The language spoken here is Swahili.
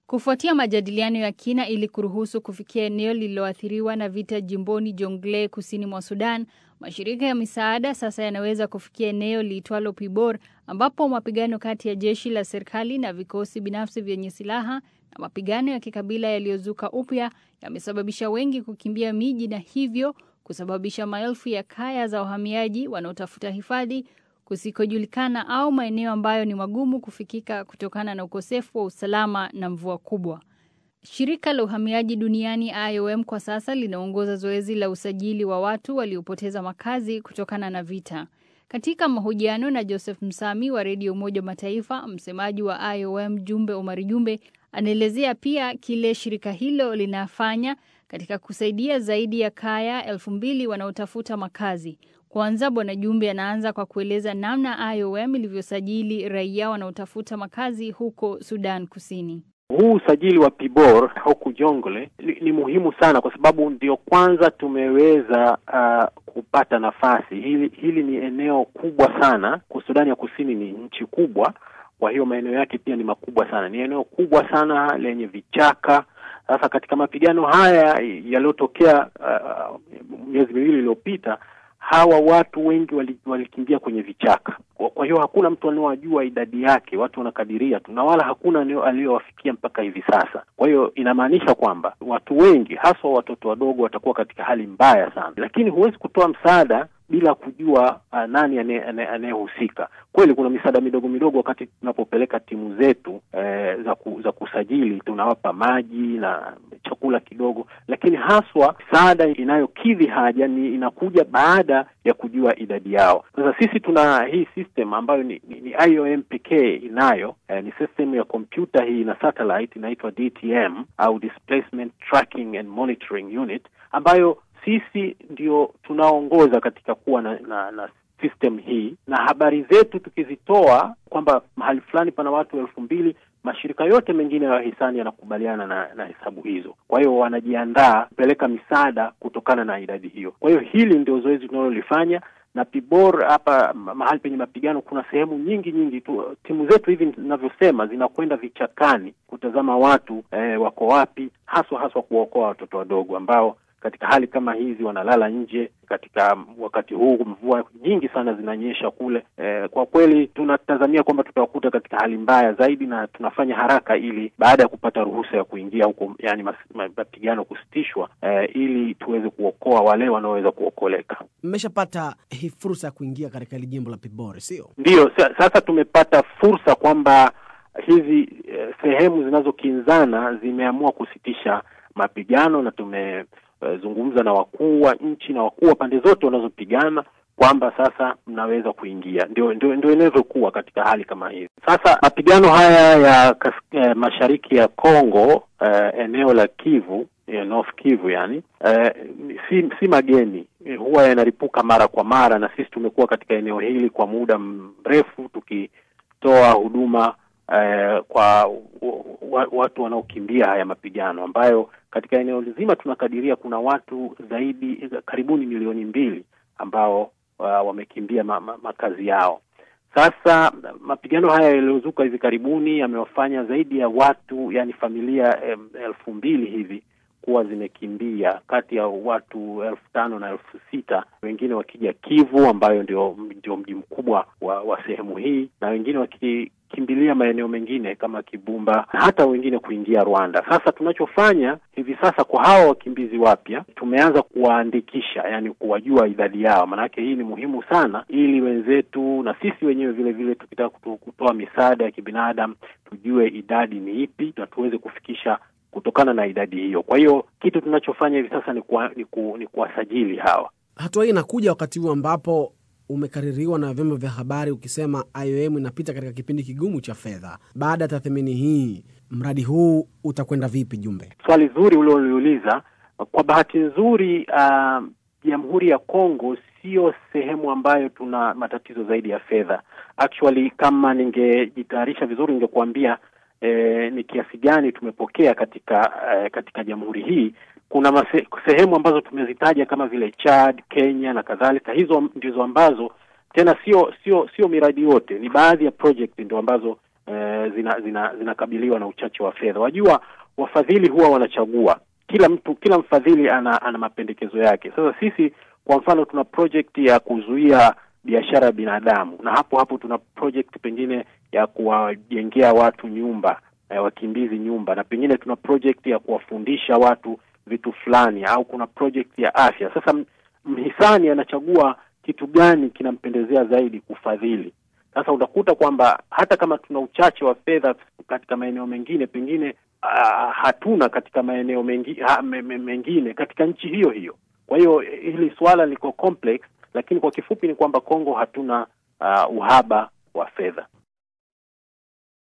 Kufuatia majadiliano ya kina ili kuruhusu kufikia eneo lililoathiriwa na vita jimboni Jonglei kusini mwa Sudan, mashirika ya misaada sasa yanaweza kufikia eneo liitwalo Pibor ambapo mapigano kati ya jeshi la serikali na vikosi binafsi vyenye silaha na mapigano ya kikabila yaliyozuka upya yamesababisha wengi kukimbia miji na hivyo kusababisha maelfu ya kaya za wahamiaji wanaotafuta hifadhi kusikojulikana au maeneo ambayo ni magumu kufikika kutokana na ukosefu wa usalama na mvua kubwa. Shirika la uhamiaji duniani IOM kwa sasa linaongoza zoezi la usajili wa watu waliopoteza makazi kutokana na vita. Katika mahojiano na Joseph Msami wa Redio Umoja wa Mataifa, msemaji wa IOM Jumbe Omari Jumbe anaelezea pia kile shirika hilo linafanya katika kusaidia zaidi ya kaya elfu mbili wanaotafuta makazi. Kwanza Bwana Jumbe anaanza kwa kueleza namna IOM ilivyosajili raia wanaotafuta makazi huko Sudan Kusini. Huu usajili wa Pibor huku Jongle ni, ni muhimu sana kwa sababu ndio kwanza tumeweza uh, kupata nafasi hili. Hili ni eneo kubwa sana kwa Sudani ya Kusini, ni nchi kubwa, kwa hiyo maeneo yake pia ni makubwa sana. Ni eneo kubwa sana lenye vichaka. Sasa katika mapigano haya yaliyotokea uh, miezi miwili iliyopita hawa watu wengi walikimbia wali kwenye vichaka. Kwa, kwa hiyo hakuna mtu anaowajua idadi yake, watu wanakadiria tu, na wala hakuna aliyowafikia mpaka hivi sasa. Kwa hiyo inamaanisha kwamba watu wengi, haswa watoto wadogo, watakuwa katika hali mbaya sana, lakini huwezi kutoa msaada bila kujua uh, nani anayehusika. Kweli kuna misaada midogo midogo, wakati tunapopeleka timu zetu eh, za, ku, za kusajili, tunawapa maji na chakula kidogo, lakini haswa misaada inayokidhi haja ni inakuja baada ya kujua idadi yao. Sasa sisi tuna hii system ambayo ni, ni, ni IOM pekee inayo eh, ni system ya kompyuta hii na satellite inaitwa DTM au Displacement Tracking and Monitoring Unit ambayo sisi ndio tunaongoza katika kuwa na, na, na system hii, na habari zetu tukizitoa kwamba mahali fulani pana watu elfu mbili mashirika yote mengine ya wahisani yanakubaliana na, na hesabu hizo. Kwa hiyo wanajiandaa kupeleka misaada kutokana na idadi hiyo. Kwa hiyo hili ndio zoezi tunalolifanya na Pibor hapa mahali penye mapigano, kuna sehemu nyingi nyingi tu. Timu zetu hivi ninavyosema zinakwenda vichakani kutazama watu eh, wako wapi, haswa haswa kuwaokoa watoto wadogo ambao katika hali kama hizi wanalala nje katika wakati huu mvua nyingi sana zinanyesha kule. E, kwa kweli tunatazamia kwamba tutawakuta katika hali mbaya zaidi, na tunafanya haraka ili baada ya kupata ruhusa ya kuingia huko, yani mapigano kusitishwa, e, ili tuweze kuokoa wale wanaoweza kuokoleka. Mmeshapata hii fursa ya kuingia katika hili jimbo la Pibor, sio ndiyo? Sasa tumepata fursa kwamba hizi eh, sehemu zinazokinzana zimeamua kusitisha mapigano na tume Uh, zungumza na wakuu wa nchi na wakuu wa pande zote wanazopigana kwamba sasa mnaweza kuingia. Ndio, ndio, ndio inavyokuwa katika hali kama hizi. Sasa mapigano haya ya kas, eh, mashariki ya Kongo eh, eneo la Kivu eh, North Kivu yani eh, si, si mageni eh, huwa yanaripuka mara kwa mara, na sisi tumekuwa katika eneo hili kwa muda mrefu tukitoa huduma eh, kwa watu wanaokimbia haya mapigano ambayo katika eneo zima tunakadiria kuna watu zaidi karibuni milioni mbili ambao uh, wamekimbia ma, ma, makazi yao. Sasa mapigano haya yaliyozuka hivi karibuni yamewafanya zaidi ya watu yani familia em, elfu mbili hivi kuwa zimekimbia kati ya watu elfu tano na elfu sita wengine wakija Kivu ambayo ndio, ndio mji mkubwa wa, wa sehemu hii na wengine wakikimbilia maeneo mengine kama Kibumba na hata wengine kuingia Rwanda. Sasa tunachofanya hivi sasa kwa hawa wakimbizi wapya tumeanza kuwaandikisha, yani kuwajua idadi yao, maanake hii ni muhimu sana, ili wenzetu na sisi wenyewe vile vile tukitaka kutoa misaada ya kibinadamu tujue idadi ni ipi na tuweze kufikisha kutokana na idadi hiyo. Kwa hiyo kitu tunachofanya hivi sasa ni kuwa, ni, ku, ni kuwasajili hawa. Hatua hii inakuja wakati huu ambapo umekaririwa na vyombo vya habari ukisema IOM inapita katika kipindi kigumu cha fedha. Baada ya tathmini hii, mradi huu utakwenda vipi? Jumbe, swali zuri ulioliuliza. Kwa bahati nzuri, Jamhuri uh, ya Kongo sio sehemu ambayo tuna matatizo zaidi ya fedha. Actually, kama ningejitayarisha vizuri ningekuambia E, ni kiasi gani tumepokea katika e, katika jamhuri hii. Kuna mase, sehemu ambazo tumezitaja kama vile Chad, Kenya na kadhalika. Hizo ndizo ambazo tena sio sio sio miradi yote, ni baadhi ya project ndio ambazo eh, zina, zina, zinakabiliwa na uchache wa fedha. Wajua, wafadhili huwa wanachagua, kila mtu, kila mfadhili ana, ana mapendekezo yake. Sasa sisi kwa mfano tuna project ya kuzuia biashara ya binadamu, na hapo hapo tuna project pengine ya kuwajengea watu nyumba eh, wakimbizi nyumba, na pengine tuna project ya kuwafundisha watu vitu fulani, au kuna project ya afya. Sasa mhisani anachagua kitu gani kinampendezea zaidi kufadhili. Sasa utakuta kwamba hata kama tuna uchache wa fedha katika maeneo mengine, pengine uh, hatuna katika maeneo mengi, ha, me, me, mengine katika nchi hiyo hiyo. Kwa hiyo hili swala liko complex, lakini kwa kifupi ni kwamba Kongo hatuna uh, uhaba wa fedha.